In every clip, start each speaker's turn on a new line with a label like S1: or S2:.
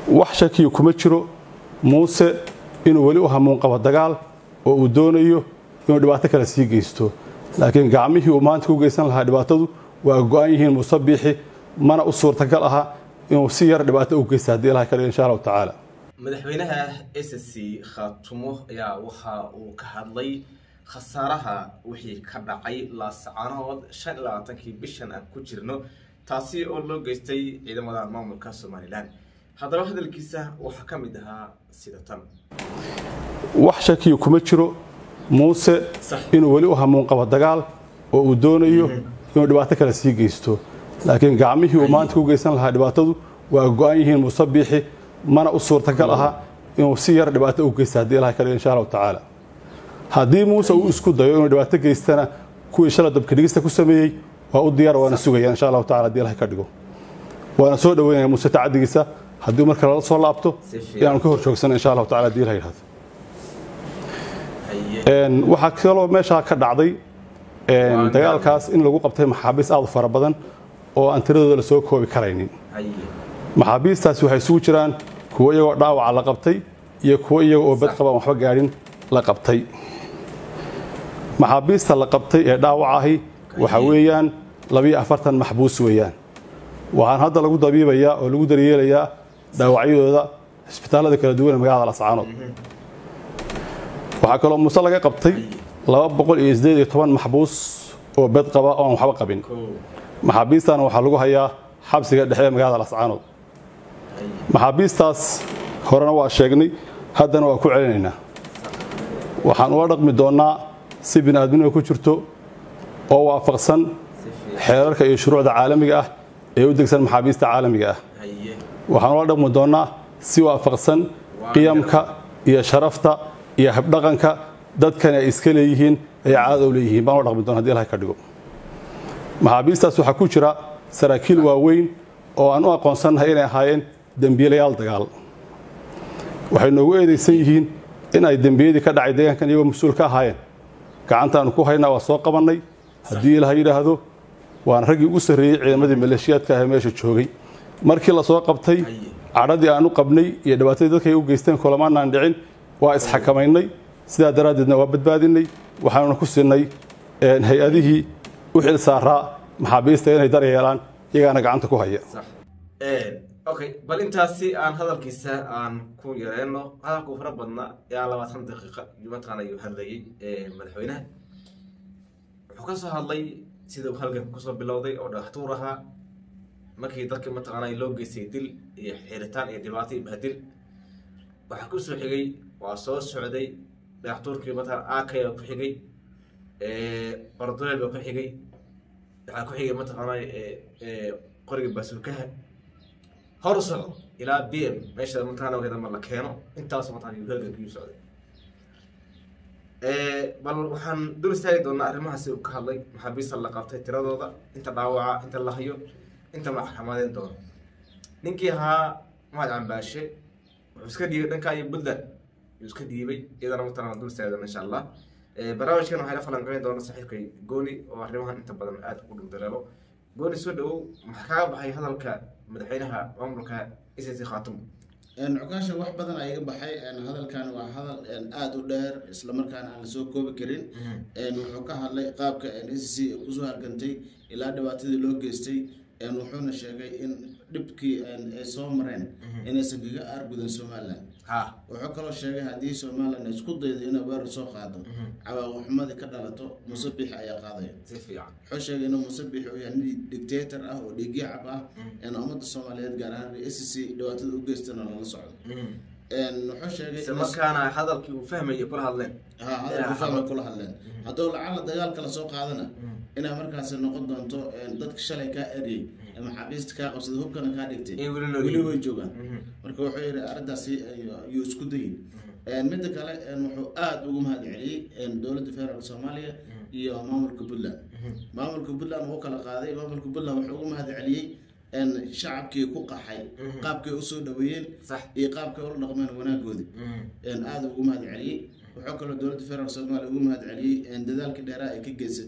S1: wax shakiya kuma jiro muuse inuu weli u hamuun qabo dagaal oo uu doonayo inuu dhibaato kale sii geysto laakiin gacmihii uu maanta ku geysan lahaa dhibaatadu waa go-an yihiin muuse biixi mana u suurtagal aha inuu si yar dhibaato u geysta haddii ilaha kadhigo insha allahu tacaala
S2: madaxweynaha s c khaatumo ayaa waxa uu ka hadlay khasaaraha wixii ka dhacay laascaanood shan iyo labaatankii bishan aan ku jirno taasi oo loo geystay ciidamada maamulka somalilan haddaba hadalkiisa waxaa ka mid ahaa sida tan
S1: wax shakiya kuma jiro muuse inuu weli u hamuun qabo dagaal oo uu doonayo inuu dhibaato kale sii geysto laakiin gacmihii uu maanta ku geysan lahaa dhibaatadu waa go-an yihiin muuse biixi mana u suurtagal aha inuu si yar dhibaato u geysta haddii ilaha kadhigo insha allahu tacaala haddii muuse uu isku dayo inuu dhibaato geystana kuwii shala dabkadhigista ku sameeyey waa u diyaar waana sugaya insha allahu tacala hadii ilaha ka dhigo waana soo dhaweynaya muuse tacadigiisa haddii marka lala soo laabto inaanu ka hor joogsana insha allahu tacala hadii ilaha yidhahdo waxaa kaloo meeshaa ka dhacday dagaalkaas in lagu qabtay maxaabiis aad u fara badan oo aan tiradooda la soo koobi karaynin maxaabiistaasi waxay isugu jiraan kuwo iyagoo dhaawaca la qabtay iyo kuwo iyaga oo bad qabaan waxba gaadhin la qabtay maxaabiista la qabtay ee dhaawac ahi waxa weeyaan labiyo afartan maxbuus weeyaan waxaan hadda lagu dabiibayaa oo lagu daryeelayaa dhaawacyadooda cisbitaallada kala duwan ee magaalada lascaanood waxaa kaloo muuse laga qabtay laba boqol iyo sideed iyo toban maxbuus oo bed qaba oo aan waxba qabin maxaabiistana waxaa lagu hayaa xabsiga dhexe ee magaalada lascaanood maxaabiistaas horena waa sheegnay haddana waa ku celinaynaa waxaan ula dhaqmi doonnaa si bini'aadminima ku jirto oo waafaqsan xeerarka iyo shuruucda caalamiga ah ee u degsan maxaabiista caalamiga ah waxaan ula dhaqmi doonnaa si waafaqsan qiyamka iyo sharafta iyo habdhaqanka dadkani ay iska leeyihiin ay caada u leeyihiin baan ula dhaqmi doona hadi ilaha ka dhigo maxaabiistaas waxaa ku jira saraakiil waaweyn oo aan u aqoonsannahay inay ahaayeen dembiilayaal dagaal waxay noogu eedaysan yihiin in ay dembiyadii ka dhacay deegaankan iyagoo mas-uul ka ahaayeen gacantaanu ku haynaa waa soo qabannay haddii ilaha yidhaahdo waan raggii ugu sarreeyey ciidamadii maleeshiyaadka ah ee meesha joogay markii la soo qabtay cadhadii aan u qabnay iyo dhibaatadii dadka ay u geysteen kulamaanaan dhicin waa isxakamaynay sidaa daraaddeedna waa badbaadinay waxaanuna ku siinay hay-adihii u xil saaraa maxaabiista inay daryeelaan iyagaana gacanta ku haya
S2: okay bal intaasi aan hadalkiisa aan ku yareyno hadalku fara badna ilaa labaatan daqiiqa mataqaana ayuu hadlayay madaxweynaha wuxuu ka soo hadlay sida uu halganka kusoo bilowday oo dhagaxtuur ahaa markii dadka mataqaana loo geystay dil iyo xiritaan iyo dhibaato iyo bahdil waxaa ku soo xigay waa soo socday dhagaxtuurkii mataqana akay baa ku xigay ordoleel baa ku xigay waxaa ku xigay mataqaana qoriga baasuulkaha hor socdo ilaa b m meesha mataqana wadama la keeno intaas mataqana yuu halgankii socday bal waxaan dul istaagi doonaa arrimahaasi uu ka hadlay maxaabiista la qabtay tiradooda inta dhaawaca inta la hayo inta maxkamadeyn doono ninkii ahaa mahad cambaashe wuxuu iska dhiibay dhanka iyo puntland yuu iska dhiibay iyadana mataqana dul istaagi doona insha allah barnaamijkan waxay la falanqeyn doona saaxiibkay gooni oo arrimahan inta badan aada ugu dhugdaleelo gooni soo dhawow maxaa kaga baxay hadalka madaxweynaha maamulka icc khaatumo
S3: cukaasha wax badan aa iga baxay hadalkan waa hadal aada u dheer islamarkaana aan lasoo koobi karin wuxuu ka hadlay qaabka s c kusoo hargantay ilaa dhibaatadii loo geystay wuxuuna sheegay in dhibkii ay soo mareen inaysan kaga aargudan somalilan wuxuu kaloo sheegay haddii somalilan ay isku daydo inay weerar soo qaado cawaaqixumadii ka dhalato musabix ayaa qaadaya wuxuu sheegay inuu musabix uu yahay nin dictator ah oo dhiigyacab ah ummadda soomaaliyeed gaar ahaan s c dhibaatada u geystana lala socdo wuxuu sheegay
S2: markaana hadalkii uu fahmaya kula hadleen
S3: ha hadalku fahmay kula hadleen hadduu lacala dagaalka lasoo qaadana inay markaasi noqon doonto dadka shalay kaa eryay maxaabiista kaa qabsada hubkana kaa dhigtay weli way joogaan marka wuxuu yidhi arrintaasi yuu isku dayin midda kale wuxuu aada ugu mahad celiyey dowladda federaalk soomaaliya iyo maamulka puntland maamulka puntland wuu kala qaaday maamulka puntland wuxuu ugu mahad celiyey shacabkii ku qaxay qaabkay usoo dhaweeyeen iyo qaabkay ula dhaqmeen wanaagoodi aada ugu mahad celiyey wuxuu kaloo dowladda federaalk soomaaliya ugu mahad celiyey dadaalkii dheeraa ay ka geysatay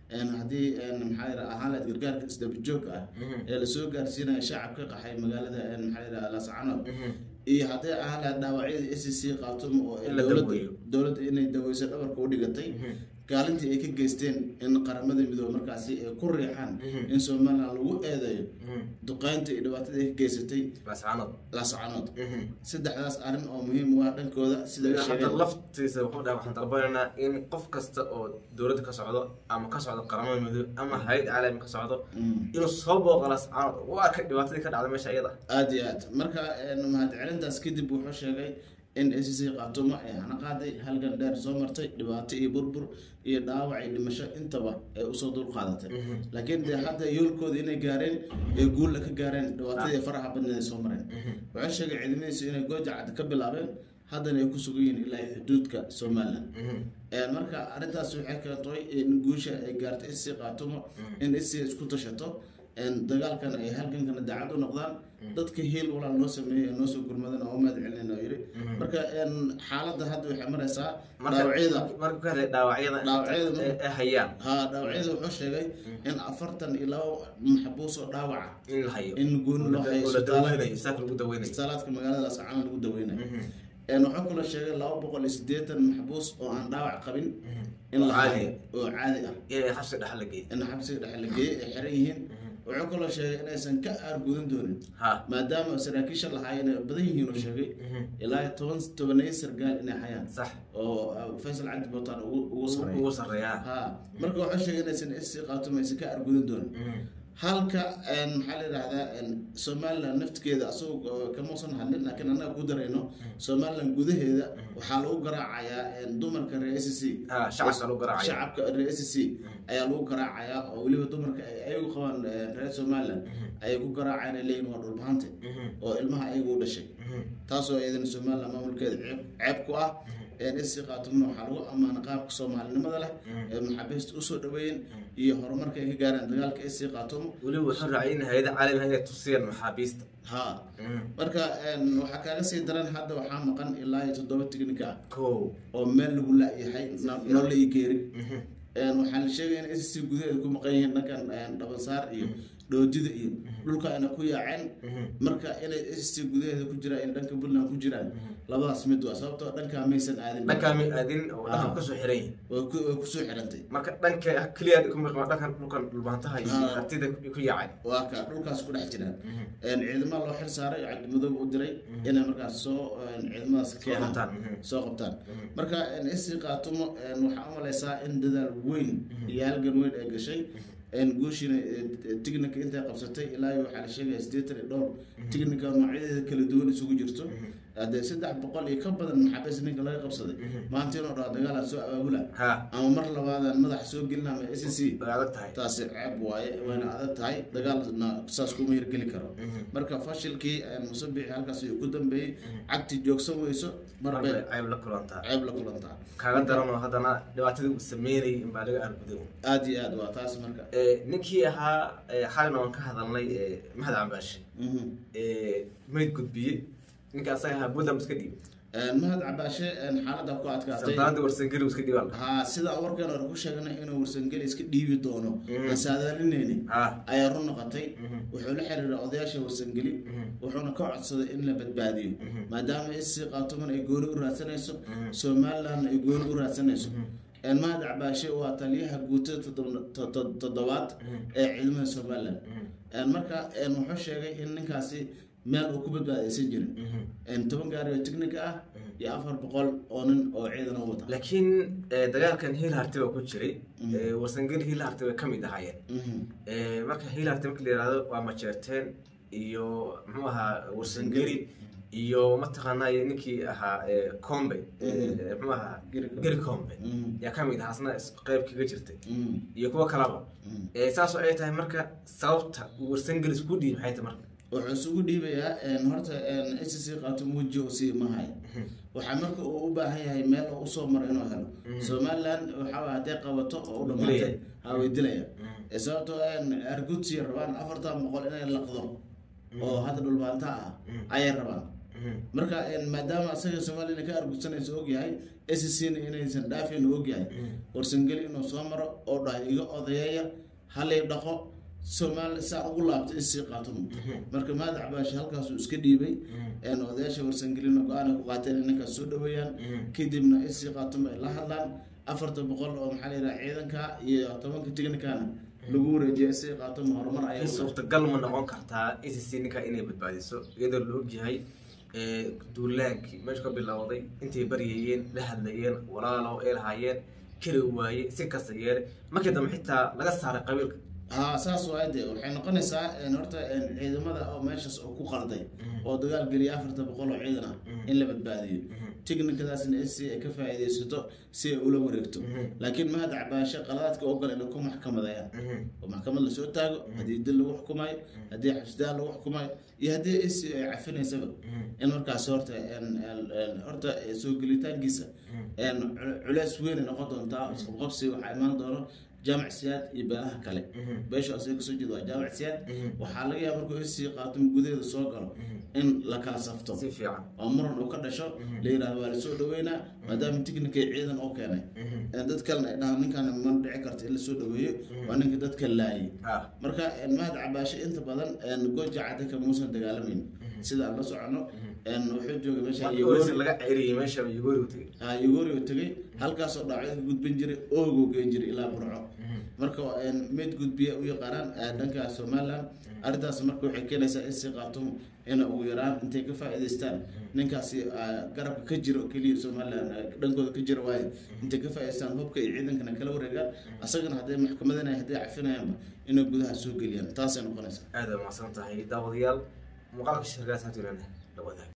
S3: een haddii een maxaa yidhaha ahaan lahayd gargaarka isdabajoogka ah ee lasoo gaarsiinaya shacabka qaxay magaalada een maxaa yidhaha lascanood iyo hadday ahaan lahayd dhaawacyada s c qaatumo oo ay
S2: In la
S3: dowladda
S2: daweeyo.
S3: dowladda inay daweyso dhabarka u dhigatay kaalintii ay ka geysteen in qaramada midoobe markaasi ay ku riixaan in somaliland lagu eedeeyo duqeynta iyo dhibaatada ay ka geysatay
S2: lascanood
S3: lascanood saddexdaas arrin oo muhiim u ah dhankooda sida ay
S2: hadda
S3: sheegeen
S2: laftiisa wuxuu dhahay waxaan dalbanaynaa in qof kasta oo dowladda ka socdo ama ka socdo qaramada midoobe ama hay-ad caalami ka socdo inuu soo booqo lascanood u arka dhibaatadii ka dhacda meesha iyada
S3: aada iyo aad marka een, mahadcelintaas kadib wuxuu sheegay in s c qaatumo ay hana qaaday halgan dheer soo martay dhibaato iyo burbur iyo dhaawac iyo dhimasho intaba ay usoo dul qaadatay laakiin dee hadda yoolkooda inay gaareen ee guulla ka gaareen dhibaatadii faraha badneed ay soo mareen wuxuu sheegay ciidamadiisu inay gooja cad ka bilaabeen haddana ay ku sugan yihiin ilaa iyo xuduudka somaliland Een, marka arrintaas waxay keentay in guusha ay gaartay s c qaatumo in s c isku tashato een, dagaalkan ay halgankana daacad u noqdaan dadka hiil walaal noo sameeyey ee noo soo gurmadan oo mahad celin oo yiri marka een, xaaladda hadda waxay maraysaa dhaawacyada
S2: marka ka hadlay dhaawacyada
S3: Dhaawacyada
S2: inta ay- ay hayaan
S3: ha dhaawacyada wuxuu sheegay in afartan iyo laba maxbuus oo dhaawaca
S2: in la hayo
S3: in gooni loo hayo
S2: oo la
S3: isbitaal-
S2: daweynayo isaaka lagu daweynayo
S3: isbitaalaadka magaalada lascaan lagu daweynayo een, wuxuu kaloo sheegay laba boqol iyo siddeetan maxbuus oo aan dhaawac qabin in la
S2: Caadi
S3: hayo oo caadi ah
S2: inay xabsi dhexal la geeyo
S3: in xabsiga dhexe la geeyey ay xiran yihiin wuxuu kaloo sheegay inaysan ka aargudan doonin
S2: ha
S3: maadaama saraakiisha lahaayeen ay badan yihiin oo sheegay ilaa iyo toban tobaneeyo sargaal inay hayaan
S2: sax
S3: oo uh, faysal cabdi botaan ugu ugu sareeya
S2: ugu sarreeyaa
S3: ha marka wuxuu sheegay inaysan isi qaatumo aysan ka aargudan doonin halka een, maxaa la yidhahdaa een, somaliland naftigeeda asagoo kamuusan hadlin laakiin annaga ku darayno somaliland gudaheeda waxaa lagu garaacayaa een, dumarka reer s c
S2: ha shacabka lagu garaacaya
S3: shacabka reer s c ayaa lagu garaacayaa oo weliba dumarka ay ayagu qabaan eh, reer somaliland ayay ku garaacayaan ay leeyihin waa dhulbahante oo ilmaha ayagu u dhashay taasoo iyadana somaliland maamulkeeda ceeb ceeb ku ah s c qaatumna waxaa lagu ammaana qaabka soomaalinimada leh ee maxaabiista usoo dhaweeyeen iyo horumarka ay ka gaareen dagaalka s c qaatumo
S2: weliba wuxuu raacay in hay-ada caalamiga inay tusiyaan maxaabiista
S3: ha marka een, waxaa kaaga sii daran hadda waxaa maqan ilaa iyo toddoba tignika ah
S2: ko
S3: oo meel lagu la-yahay noo la ii geerin Een, waxaa la sheegaya in s c gudaheeda ku maqan yihiin dhankan een, dhabansaar iyo dhoodida iyo dhulka ayna ku yaaceen marka inay s c gudaheeda ku jiraan in dhanka puntland ku jiraan labadaas mid waa sababtoo dhankaa maysan aadin
S2: dhankaa mi aadin oo dhanka
S3: Ah.
S2: kasoo xiran yihin
S3: way ku- way kusoo xirantay
S2: marka dhanka keliya ku miqma dhankan dhulkan dhulbaantaha iyo
S3: Ah.
S2: hartida ku yaacay
S3: waa ka dhulkaas ku dhex jiraan Een, ciidamada loo xil saaray oo cabdimudoobe u diray inay markaas soo een, ciidamadaas keenaan
S2: qabtaan, mhm.
S3: soo qabtaan marka isi qaatumo een, waxaa u malaysaa in dadaal weyn iyo halgan weyn ay gashay een, guushiina tignika intay qabsatay ilaa iyo waxaa la sheegaya siddeetan iyo dhowr tignika noocyadeeda kala duwan isugu jirto haddee saddex boqol iyo ka badan maxaabiis ninka laga qabsaday maanta inuu dhaho dagaalaan soo abaabula
S2: ha
S3: ama mar labaadaan madaxa soo gelina ama s c
S2: way adag tahay
S3: taasi ceeb waaye wayna adag tahay dagaalna saas kuma hirgeli karo marka fashilkii musabixi halkaas ayuu ku dambeeyey cagti joogsan weyso marbay
S2: marbay cayb la kulantaa
S3: ceeb la kulantaa
S2: kaaga daranoo haddana dhibaatadii uu sameynayay in baa laga arguday
S3: aada iyo aad waa taas marka
S2: Eh, ninkii ahaa eh, xalina waan ka hadalnay eh, mahad cambaashe
S3: Mhm.
S2: Eh, mayd gudbiyey ninka asaga ahaa buntland iska dhiibay
S3: Een, mahad cabaashe een, xaaladda ku adkaatay
S2: saldaanadii warsangeli iska dhiibaan
S3: ha sida warkan hore ku sheegnay inuu warsangeli iska dhiibi doono aan saadaalinayni
S2: ha
S3: ayaa run noqotay wuxuu la xiriiray odayaasha warsangeli wuxuuna ka codsaday in la badbaadiyo maadaama isi qaatuman ay gooni u raadsanayso somalilandna ay gooni u raadsanayso Een, mahad cabaashe waa taliyaha guutada toddoba- to- to- toddobaad ee ciidamada somaliland Een, marka een, wuxuu sheegay in ninkaasi meel uu ku badbaadaysan jirin Een, toban gaari oo tignika ah iyo afar boqol oo nin oo ciidan u wata
S2: laakiin eh, dagaalkan hiil harti baa ku jiray Eh, warsangeli hiil harti bay ka mid ahaayeen
S3: Mhm.
S2: Eh, marka hiil harti marka la yihahdo waa majeerteen iyo muxuu ahaa warsangeli iyo mataqaanaa ninkii ahaa eh, combe eh, muxuu ahaa
S3: Geri Combe.
S2: geri combe
S3: Mhm.
S2: yaa ka mid ahaa asna is- qayb kaga jirtay
S3: Mhm.
S2: iyo kuwo kalaba Eh, saasoo ay tahay marka sababta uu warsangeli isku dhiib maxay tahay marka
S3: wuxuu isugu dhiibayaa een, horta s c qaatum weji oo sii mahay waxaa marka uu u baahan yahay meel oo usoo maro inuu helo somaliland waxaa waye hadday qabato oo u dhamaatay
S2: Dilaya.
S3: ha way dilaya Eh, sababtoo een, argudsi rabaan afartan boqol inay laqdo oo hadda dhulbaanta ah ayay rabaan marka maadaama asaga somalilan ka argusanaysa ogyahay scna inaysan dhaafin ogyahay warsangeli inuu soo maro oo dhahay iga odayeeya halay dhaqo soomaali saa ugu laabtay isii qaatumo marka mahad cabaashi halkaasuu iska dhiibay odayaasha warsangelina go-aan ay ku qaateen in ninkaas soo dhaweeyaan kadibna isii qaatumo ay la hadlaan afarta boqol oo maxaa la yidhaha ciidanka iyo tobanka tignikana lagu wareejiya isii qaatumo horumar ayay
S2: suurtagal ma noqon kartaa icc ninka inay badbaadiso iyadoo la ogyahay duulaankii meeshu ka bilowday intay baryayeen la hadlayeen walaalo ay lahaayeen keli waaye si kasta yeele markii dambe xitaa laga saaray qabiilka
S3: haa saas waay de waxay noqonaysaa horta ciidamada oo meeshaas oo ku qalday oo dagaal geliya afarta boqol oo ciidan ah in la badbaadiyo tiknikadaasna s ay ka faa'iidaysato si ay ula wareegto laakiin mahad cabaashe qaladaadka ogol inay ku maxkamadayaan oo maxkamad lasoo taago haddii dil lagu xukumayo haddii xabsidaan lagu xukumayo iyo haddii s ay cafinaysaba in markaas horta horta soo gelitaankiisa culeys weyn ay noqon doontaa isqabqabsi waxaa imaan doono jaamac siyaad iyo beelaha kale beesha asaga kasoo jeeda waa jaamac siyaad waxaa laga yaaba markuu isii qaato gudaheeda soo galo in la kala safto
S2: si fiican
S3: oo muran uu ka dhasho la yidhahdo waa lasoo dhaweynaa maadaama tiknikay ciidan oo keenay dad kalena ay dhahaan ninkan ma dhici karta in lasoo dhaweeyo waa ninka dadka laayay
S2: ah
S3: marka mahad cabaashe inta badan goja cadda kamuusan dagaalamayn sida aan la socono wuxuu joogay meesha
S2: markii laga ceriyey meesha yugoori u tegey
S3: yugoori u tegay halkaasoo dhaawacyo ka gudbin jiray ooguu geen jiray ilaa burco marka mid gudbiya u yaqaanaan dhanka somaliland arrintaas marka waxay keenaysaa in si qaatumo ina ugu yaraan intay ka faa'iidaystaan ninkaasi garabka ka jira oo keliya somaliland dhankooda ka jira waaye intay ka faa'iidaystaan hubka iyo ciidankana kala wareegaan asagana hadday maxkamadana hadday cafinayaanba inay gudaha soo geliyaan taasay noqonaysaa
S2: aada mahadsan tahay daawadayaal muuqaalka shirkaas hatuulana la wadaag